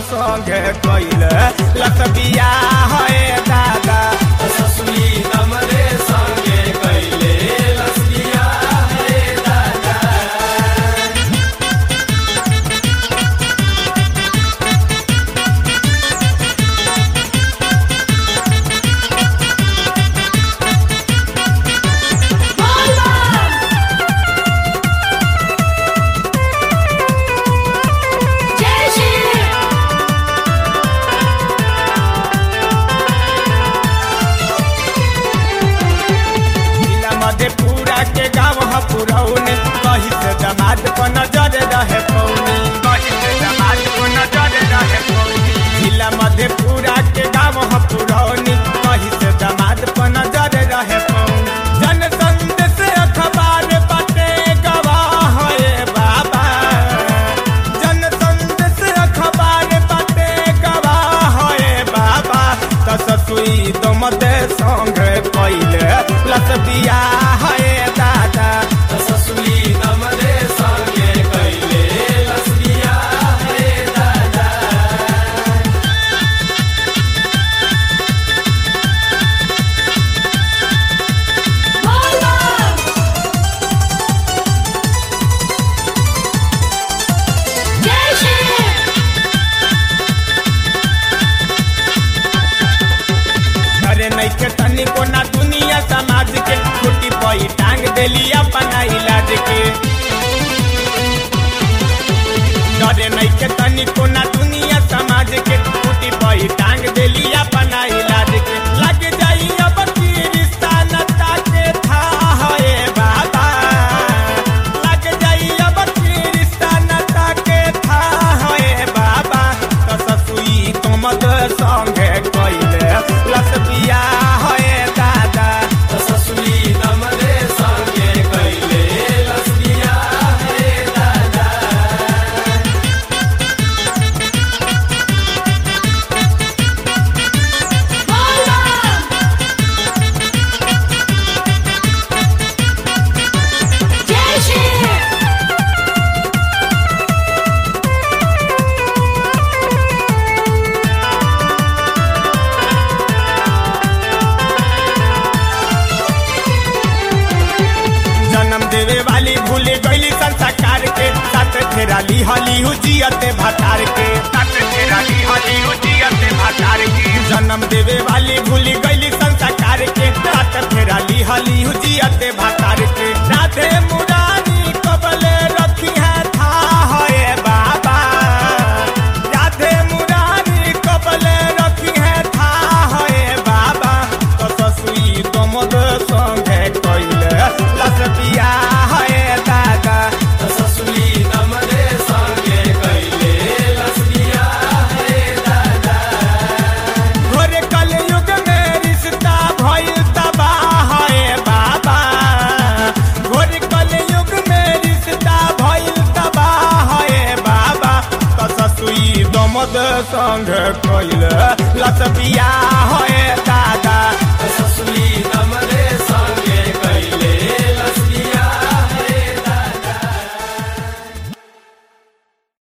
संगे कैले लस बिया है दादा ससुरी दमरे संगे कैले लसलिया हे दादा जय श्री जिला मधेपुरा के गाँव ह पुरौने कही से जमात को नजर रहे पौनी कही से जमात को नजर रहे पौनी जिला मधेपुरा के गाँव ह पुरौनी कही से जमात को नजर रहे पौनी जन संदेश अखबार बटे गवाह हे बाबा जन संदेश अखबार बटे गवाह हे बाबा त ससुई दमदे संगे कैले लस बिया है दादा ससुरी दमरे संगे कैले लसलिया हे दादा जय श्री अरे नहीं के तनी को ना दुनिया समाज के छोटी पई टांग देली अपना इलाज के डरे नहीं के तनी को ना दुनिया समाज के छोटी पई टांग देली अपना इलाज के लग जाई अब की रिश्ता नता के था है बाबा लग जाई अब की रिश्ता नता के था है बाबा तो ससुई कमद संगे कैले लस बिया है दादा ससुरी दमरे संगे कैले लसलिया हे दादा जय श्री जन्म देवे वाली भूल गईली संस्कार के साथ फेरा ली हली जियते भतार के साथ फेरा ली हली जियते भतार के जन्म देवे वाली भूल गईली संस्कार के साथ फेरा ली हली जियते भतार के राधे मुरारी कबले रखी है था है बाबा राधे मुरारी कबले रखी है था है बाबा तो ससुई कमद संगे कैले लस बिया है दादा ससुरी दमरे संगे कैले लसलिया हे दादा घोर कलयुग में रिश्ता भइल तबाह है बाबा घोर कलयुग में रिश्ता भइल तबाह है बाबा तो ससुई दमद संग कैले लस बिया